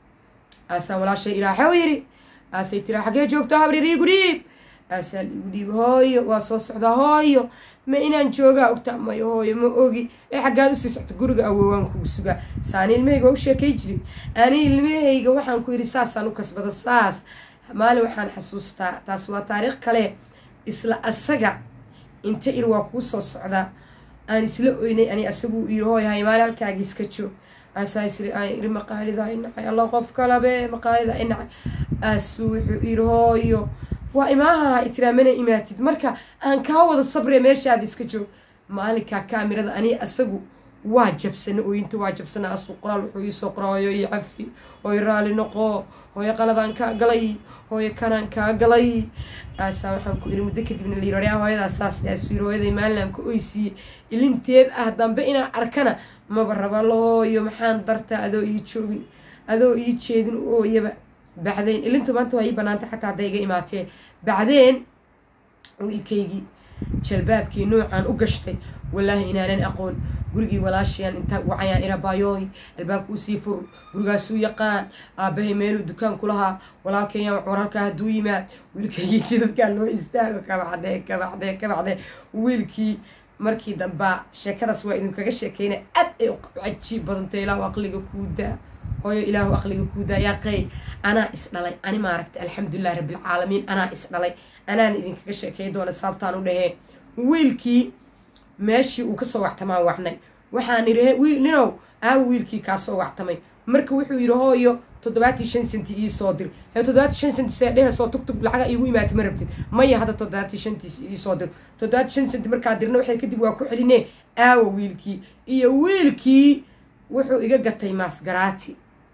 aasaan walaashay ilaaxaw yidhi aasay tiraa xaggee joogto habrir iigu dhiib aasaa liigu dhiib hooyo waa soo socdaa hooyo ma inaan joogaa ogta mayo hooyo ma ogi ee xaggaad usii socto guriga awoowaan kugu sugaa saani ilmahayga waa u sheekay jirin ani ilmahayga waxaan ku yidhi saasaan u kasbada saas maalin waxaan xasuustaa taas waa taariikh kale isla asaga inta ir waa kuu soo socdaa aan isla oynay ani asaguu iri hooyahay maalin halkaagi iska joog aasaa isri aan iri maqaalida inacay allah qof kalabe maqaalida inacay aasuu wuxuu iri hooyo waa imaaha itiraamana imaatid marka aan kaa wada sabre meeshaada iska joog maalinkaa kaamirada ani asagu waa jabsana ooyinta waa jabsana asuu qoraal wuxuu iisoo qoraa hooyo io cafi hooyo raali noqo hooyo qaladaan kaa galay hooyo kanaan kaa galay aasaa waxaan ku iri muddo kadibna la yiri hooyadaa saas aasuu yiri hooyaday maalinaan ka oysiiye ilinteed ah dambe inaan arkana maba raba la hooyo maxaan dartaa adoo ii joogin adoo ii jeedin ooyaba bacdeen ilintu maanta waa ii banaantay xataa hadday iga imaatee bacdeen wiilkaygii jalbaabkii noocaan u gashtay wallaahi inaanan aqoon gurigii walaashayaan intaa wacayaan irabaayooy albaabka usii fur gurigaasuu yaqaan aabahay meeluu dukaan ku lahaa walaalkayaan wax waralkaa hadduu yimaad wiilkaygii jidadkaa loo istaago kabacdhee kabacdhee kabacdhee wiilkii markii dambaa sheekadaas waa idinkaga sheekeyna aad ay cajiib badantay ilaahu aqliga kuu daa hooyo ilaahu aqliga kuu daa yaa qey anaa is dhalay ani maaragtay alxamdulilahi rabbilcaalamiin anaa is dhalay anaan idinkaga sheekey doona saabtaan u dhahee wiilkii meeshii uu kasoo wactamaan wacnay waxaan idhi ninow aawa wiilkii kaasoo wactamay marka wuxuu yidhi hooyo toddobaatii shan senti ii soo dir ee toddobaatii shan senti see dhehesoo tugtug lacaga iigu imaatay ma rabtid maya hadda toddobaatii shantiis ii soo dir toddobaatii shan senti markaa dirna waxay kadib waa ku celinee aawa wiilkii iyo wiilkii wuxuu iga gatay maasgaraati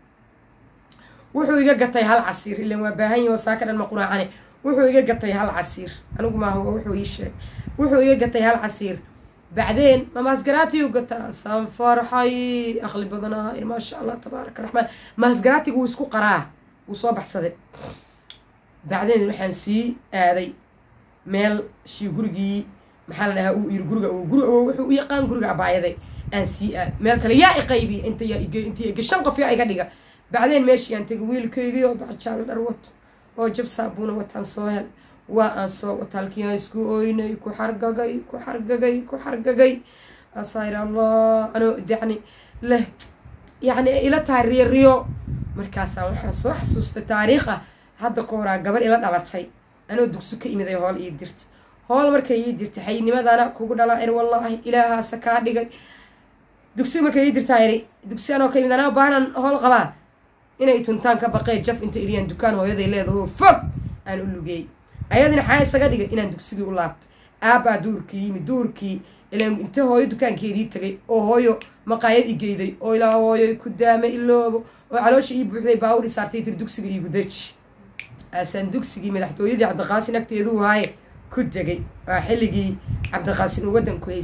wuxuu iga gatay hal casiir ilan waa baahan yahi oo saaka dhan ma quraacane wuxuu iga gatay hal casiir anigu maaha wuxuu ii sheeg wuxuu iga gatay hal casiir bacdeen ma maasgaraatiyu gataa saan farxay aqli badanaa maasha allah tabaaraka raxmaan maasgaraatiga wuu isku qaraa wuu soo baxsaday bacdeen waxaan sii aaday meel shii gurigii maxaa la dhahaa uu yiri guriga guri wuxuu u yaqaan guriga abaayaday aan sii aad meel kale yaa i qaybiya inta yaa ige inta ige shan qof yaa iga dhiga bacdeen meeshii aan tegay wiilkaygii oo baxjaalo dhar wato oo jab saabuuna wataan soo hel waa aan soo wata halkii aan isku ooynay ku xargagay ku xargagay ku xargagay asaayir allah anoo yacni leh yacni ila tahay riyo riyo markaasaan waxaan soo xasuustay taariikh ah hadda ka horaa gabar ila dhalatay anoo dugsi ka imiday hool ii dirtay hool markay ii dirtay xaynimadana kugu dhalaa ir wallaahi ilaahaasa kaa dhigay dugsi markay ii dirtaa iri dugsi anoo ka imid anaa baahanan hool qabaa inay tuntaan ka baqeen jaf inta iriyaan dukaan hooyaday leedaho fog aan u lugeey ayadina xaa isaga dhigay inaan dugsigii u laabtay aabbaa duurkii yimi duurkii ilaan inte hooyo dukaankeedii tagay oo hooyo maqaayad i geyday oo ilaa hooyo ku daame iloobo oo caloosha ii buuxday baawur i saartay tir dugsiga iigu deji aasaan dugsigii madaxtooyadii cabdiqaasin agteeduu haaye ku degay waa xilligii cabdiqaasin uu waddanku haystay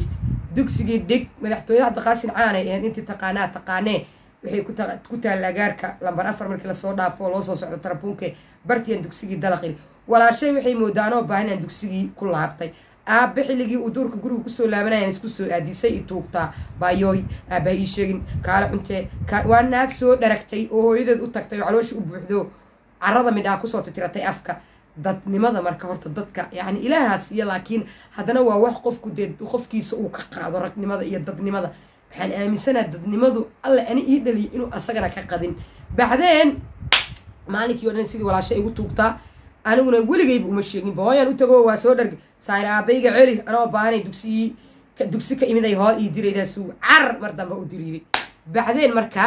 dugsigii dhig madaxtooyada cabdiqaasin caanay ahayd intii taqaanaa taqaanee waxay ku taallaa gaarka lambar afar markii lasoo dhaafo oo loo soo socdo tarabuunke bartiyan dugsigii dalaqil walaashay waxay moodaa anoo baahan inaan dugsigii ku laabtay aabbe xilligii uu duurka guriga kusoo laabanayaan isku soo aadisay i tuugtaa baayooy aabbaha ii sheegin kaala cuntee waa naag soo dharagtay oo hooyadeed u tagtay oo caloosha u buuxdo carada midhaa kusoo titiratay afka dadnimada marka horta dadka yacni ilaahaas iyo laakiin haddana waa wax qofku dee qofkiisa uu ka qaado ragnimada iyo dadnimada waxaan aaminsanaa dadnimadu alle ani ii dhaliyo inuu asagana ka qadin bacdeen maalinkii o dhan sidii walaasha igu tuugtaa aniguna weligayba uma sheegin booyaan u tago waa soo dharg saayir aabayga celi anoo baahanay dugsigii dugsi ka imiday hool ii diraydaasuu car mar dambe u diriiray bacdeen marka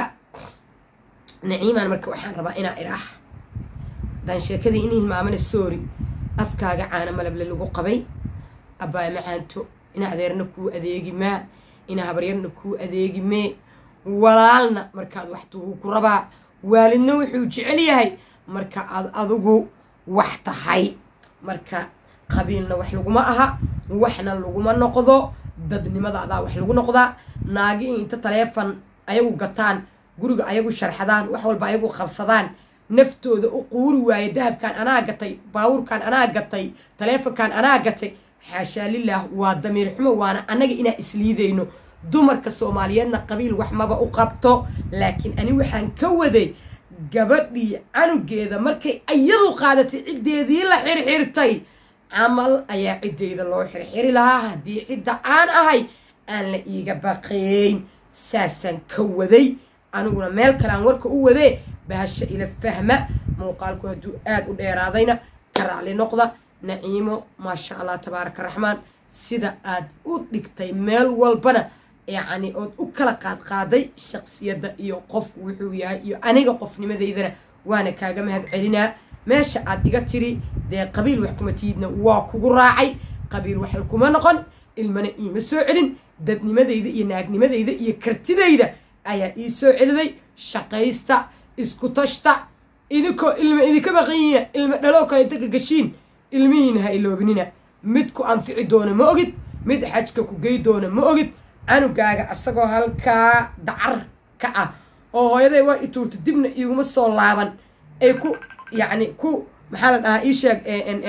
naciimaan marka waxaan rabaa inaa iraax haddaan sheekadii in hilmaamana soori afkaaga caana malable lagu qabay abbaay macaanto ina adeerna kuu adeegi maa ina habaryarna kuu adeegi mee walaalna markaad wax tugu ku rabaa waalidna wuxuu jecel yahay marka aad adigu wax tahay marka qabiilna wax laguma aha waxna laguma noqdo dadnimada adaa wax lagu noqdaa naagi in inta taleefon ayagu gataan guriga ayagu sharxadaan wax walba ayagu qabsadaan naftooda u quuri waaye dahabkan anaa gatay baawurkan anaa gatay taleefonkan anaa gatay xaashaa lilaah waa damiir xumo waana annaga inaan isliidayno dumarka soomaaliyeedna qabiil wax maba u qabto laakiin ani waxaan ka waday gabadhii canugeeda markay iyadu qaadatay ciddeedii la xirxirtay camal ayaa ciddeyda loo xirxiri lahaa haddii cidda aan ahay aan la iiga baqayn saasaan ka waday aniguna meel kale aan warka u wadee bahasha ila fahma muuqaalku hadduu aada u dheeraadayna ka raacli noqda naciimo maasha allah tabaaraka raxmaan sida aad u dhigtay meel walbana yacni ood u kala qaadqaaday shaqsiyadda iyo qofku wuxuu yahay iyo aniga qofnimadeydana waana kaaga mahad celinaa meesha aad iga tiri dee qabiil wax kuma tiidna waa kugu raacay qabiil wax kuma noqon ilmana iima soo celin dadnimadayda iyo naagnimadayda iyo kartidayda ayaa ii soo celiday shaqaysta isku tashta idinkoo ilma idinka baqanyiina ilma dhaloo kale inta gagashiin ilmihiina ha iloobinina mid ku anfici doona ma ogid mid xajka ku gey doona ma ogid canugaaga asagoo halkaa dacar ka ah oo hooyaday waa i tuurta dibna iguma soo laaban ay ku yacni ku maxaa la dhahaa ii sheeg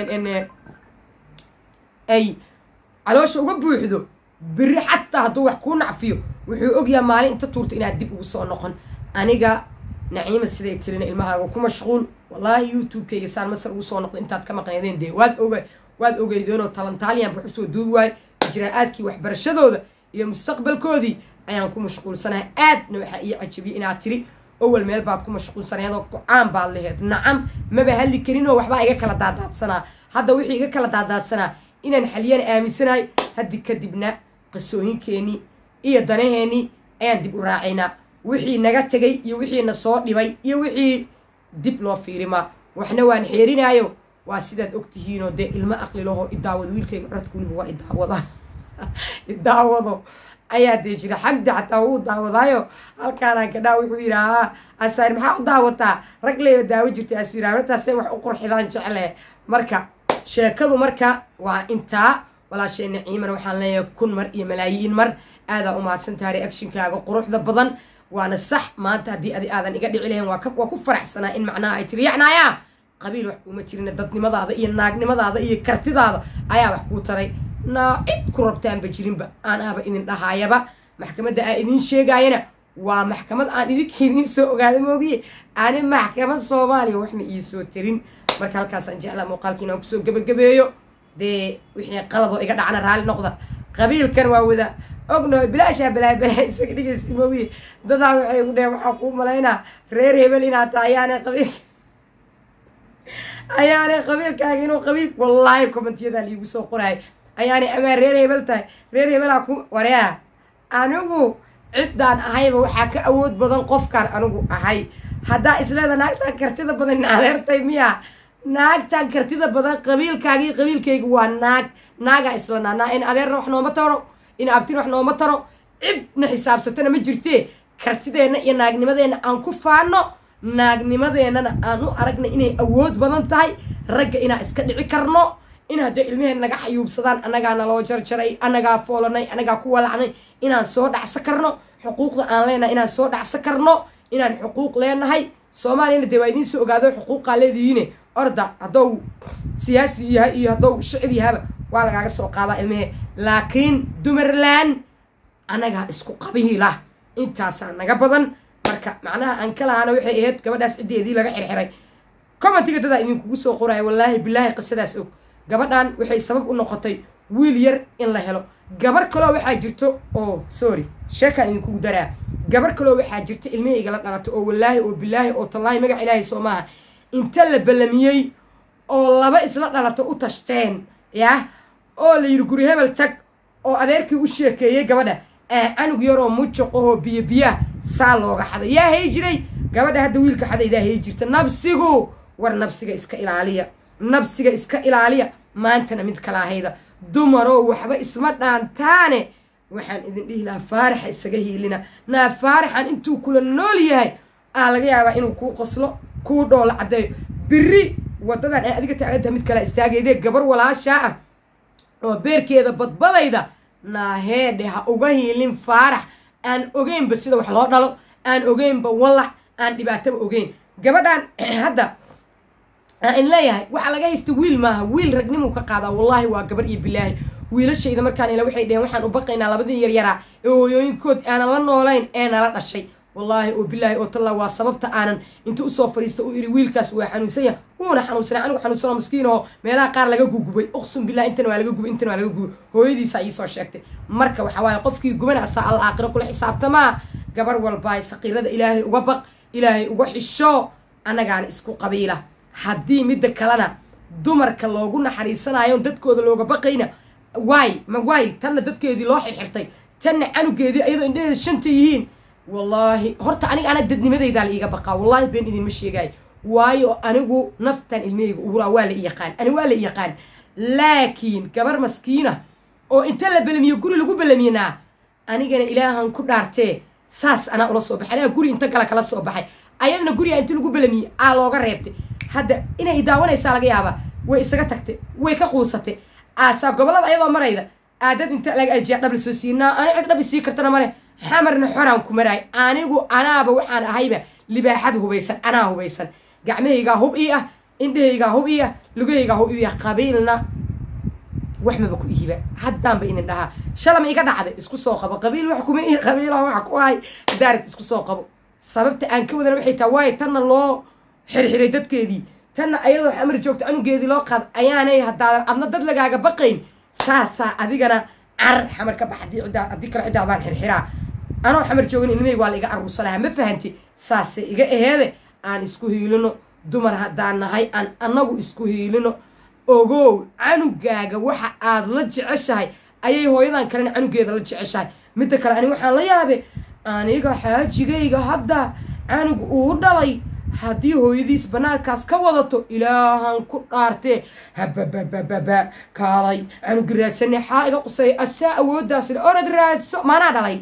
ay caloosha uga buuxdo beri xataa hadduu wax kuu nacfiyo wuxuu ogyaha maalin inta tuurta inaad dib ugu soo noqon aniga naciima siday tirina ilmahaaga ku mashquul wallaahi youtube-kayga saan masar ugu soo noqdo intaad ka maqnaydeen dee waad oga waad ogeydeenoo talantaaliyan wax usoo duubi waayo ijraa-aadkii waxbarashadooda iyo mustaqbalkoodii ayaan ku mashquulsanahay aadna waxaa ii cajabiyey inaad tiri awal meel baad ku mashquulsanaydoo go-aan baad laheed nacam maba hadli karinoo waxbaa iga kala daadaadsanaa hadda wixii iga kala daadaadsanaa inaan xaliyana aaminsanahay haddi kadibna qisooyinkeenii iyo danaheenii ayaan dib u raacaynaa wixii naga tegay iyo wixii na soo dhibay iyo wixii dib loo fiirimaa waxna waan xeerinaayo waa sidaad og tihiinoo dee ilmo aqlilaho idaawado wiilkayga codka weliba waa idaawada idaawado ayaa dee jira xagda xataa wuu daawadaayo halkaanaan kadhaa wuxuu yidhaahaa asaar maxaa u daawataa rag leeba daawo jirta asu yidhaha hortaasay wax u qurxidaan jecle marka sheekadu marka waa intaa walaashee naciimana waxaan leeyahay kun mar iyo malaayiin mar aadaa u mahadsantaha reactionkaaga quruxda badan waana sax maanta haddii adi aadan iga dhici lahayn waa ku faraxsanaa in macnaha ay tiri yacnaayaa qabiil wax kuuma jirina dadnimadaada iyo naagnimadaada iyo kartidaada ayaa wax kuu taray naa cid ku rabtaanba jirinba aan aaba idin dhahaayaba maxkamadda aa idin sheegaayana waa maxkamad aan idinka idiin soo ogaada moogiye ani maxkamad soomaaliya wax ma iisoo tirin marka halkaasaan jeclaa muuqaalkiina aan kusoo gebagabeeyo dee wixii qaladoo iga dhacna raalli noqda qabiilkan waa wada ogno bilaashaa balaa balaa isaga dhigaysa moogiye dadaa waxay ugu dheheen waxaa kuu malaynaa reer hebel inaad tahay ayaanay qabiilka ayaanay qabiilkaaga inuu qabiil wallaahi commentiyadaa liigu soo qoraay ayaanay amaa reer hebel tahay reer hebelaa ku wareea anigu ciddaan ahayba waxaa ka awood badan qofkaan anigu ahay haddaa isleeda naagtaan kartida badan in adeertay miya naagtaan kartida badan qabiilkaagii qabiilkayga waa naag naagaa islanaa naa in adeerna wax nooma taro in abtin wax nooma taro cidna xisaabsatana ma jirtee kartideenna iyo naagnimadeenna aan ku faano naagnimadeennana aan u aragna inay awood badan tahay ragga inaan iska dhici karno in hadday ilmaheen naga xayuubsadaan annagaa naloo jarjaray annagaa foolanay annagaa ku walacnay inaan soo dhacso karno xuquuqda aan leenahay inaan soo dhacso karno inaan xuquuq leenahay soomaaliyana dee waa idiin soo ogaado xuquuqaa leedihiine orda haddou siyaasi yahay iyo haddou shicib yahaba waa lagaaga soo qaadaa ilmahee laakiin dumarland annagaa isku qabiila intaasaa naga badan marka macnaha aan ka lahaana waxay ahayd gabadhaas ciddeedii laga xirxiray commentiga dadaa idinkugu soo qoraya wallaahi bilaahi qisadaas og gabadhan waxay sabab u noqotay wiil yar in la helo gabar kaloo waxaa jirto oo sorry sheekaan idinkugu daraa gabar kaloo waxaa jirta ilmahayga la dhalato oo wallaahi oo bilaahi oo tallaahi magac ilaahay soo maaha inta la ballamiyey oo laba isla dhalato u tashteen yah oo la yidhi guri hebel tag oo adeerkii u sheekeeyey gabadha canug yaroo mujuqahoo biyo biyaah saa looga xaday yaa hay jiray gabadha hadda wiilka xadaydaa hay jirta nabsigu war nabsiga iska ilaaliya nabsiga iska ilaaliya maantana mid kalaahayda dumaroo waxba isma dhaantaane waxaan idin dhihi lahaa faaraxa isaga hiilina naa faaraxan intuu kula nool yahay aa laga yaabaa inuu kuu qoslo kuu dhoola caddeeyo biri waddadan ay adiga taagantaha mid kala istaagayde gabar walaashaa ah oo beerkeeda badbadayda naaheedhe ha uga hiilin faarax aan ogeynba sida wax loo dhalo aan ogeynba wallac aan dhibaataba ogeyn gabadhan hadda in leeyahay waxaa laga haysta wiil maaha wiil ragnimuu ka qaadaa wallaahi waa gabar iyo bilaahi wiilashayda markaan ila waxay dheheen waxaan u baqaynaa labadii yaryaraa ee hooyooyinkood aanan la noolayn ee nala dhashay wallaahi oo bilaahi oo talla waa sababta aanan inta usoo fadhiista u iri wiilkaas waa xanuunsanya wuuna xanuunsanay anigu xanuunsanoo maskiin oo meelaha qaar laga gugubay uqsum bilah intana waa laga gubay intana waa laga gubay hooyadiisa iisoo sheegtay marka waxa waaye qofkii gubanaasaa al aakhiro kula xisaabtamaa gabar walbaay saqiirada ilaahay uga baq ilaahay uga xisho annagaana isku qabiila haddii midda kalena dumarka loogu naxariisanayo dadkooda looga baqayna waay ma waay tanna dadkeedii loo xirxirtay tanna canugeedii ayadoo indhaheeda shanta yihiin wallaahi horta aniga ana dadnimadaydaa la iiga baqaa wallaahi been idinma sheegaayo waayo anigu naftan ilmahayga uguraa waa la i yaqaan ani waa la i yaqaan laakiin gabar maskiina oo inta la belamiyo guri lagu belaminaa anigana ilaahan ku dhaartee saas anaa ula soo baxay anaa guri inta kale kala soo baxay ayadana guriga inta lagu belamiyey aa looga reebtay hadda inay daawanaysaa laga yaabaa way isaga tagtay way ka quusatay aasaa gobollada ayadoo marayda aadad inta laga ajiyaa dhab lasoo siinaa ani cid dhab isii kartana male xamarna xoraan ku maraay anigu anaaba waxaan ahayba libaaxad hubaysan anaa hubaysan gacmahaygaa hub ii ah indhahaygaa hub ii ah lugahaygaa hub ii ah qabiilna wax maba ku ihiba haddaanba inin dhahaa shalama iga dhacday isku soo qabo qabiil wax kuma ihi qabiila waxa ku ahay daarigt isku soo qabo sababta aan ka wadana waxay taha waayo tanna loo xirxiray dadkeedii tanna ayadoo xamar joogta canugeedii loo qaad ayaanay haddaadan adna dad lagaaga baqayn saasaa adigana car xamar ka bax haddii ciddaa haddii kale ciddaadaan xirxiraa anoo xamar joogin ilmahayg waa la iga aruursa lahaa ma fahanti saase iga aheede aan isku hiilino dumar haddaan nahay aan annagu isku hiilino ogow canugaaga waxa aad la jeceshahay ayay hooyadan kalena canugeeda la jeceshahay midda kale ani waxaan la yaabe aniga xaajigayga hadda canug uu dhalay haddii hooyadiis banaankaas ka wadato ilaahan ku dhaartee habababababa kaalay canugi raadsane xaa iga qusay asaa awooddaas le orad raadso maanaa dhalay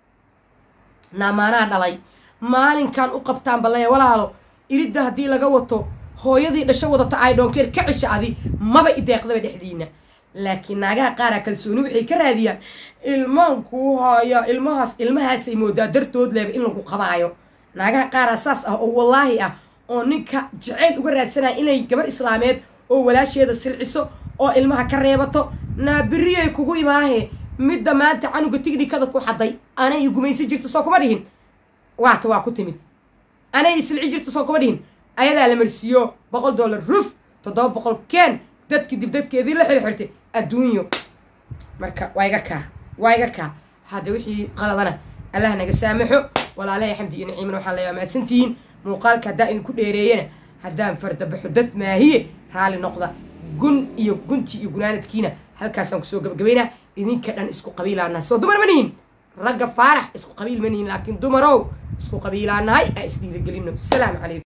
naa maanaa dhalay maalinkan u qabtaan ballaya walaalo iridda haddii laga wato hooyadii dhasho wadato ay dhoonkeer ka cisha adi maba ideeqdaba dhexdiina laakiin naagaha qaaraa kalsooni waxay ka raadiyaan ilmaan kuu haya ilmahaas ilmahaasay moodaa dartood leeba in lagu qabaayo naagaha qaaraa saas ah oo wallaahi ah oo ninka jacayl uga raadsanaya inay gabar islaameed oo walaasheeda silciso oo ilmaha ka reebato naabiriyay kugu imaahe midda maanta canuga tignikada ku xaday anay gumaysan jirto soo kuma dhihin waata waa ku timid anay isilci jirto soo kuma dhihin ayadaa la marsiiyo boqol dollar ruf toddoba boqol keen dadkii dib dadkeedii la xirxirtay adduunyo marka waa iga kaa waa iga kaa hadda wixii qaladana allah naga saamaxo walaalahay xamdi iyo naciiman waxaan leeyaa mahadsantihiin muuqaalka haddaa idinku dheereeyana haddaan fardabaxo dad maahiye raali noqda gun iyo gunti iyo gunaanadkiina halkaasaan kusoo gabagabaynaa idinka dhan isku qabiilaanahay soo dumar ma nihin ragga faarax isku qabiil ma nihin laakiin dumarow isku qabiilaanahay aa isdhiirigelino salaamu calaykum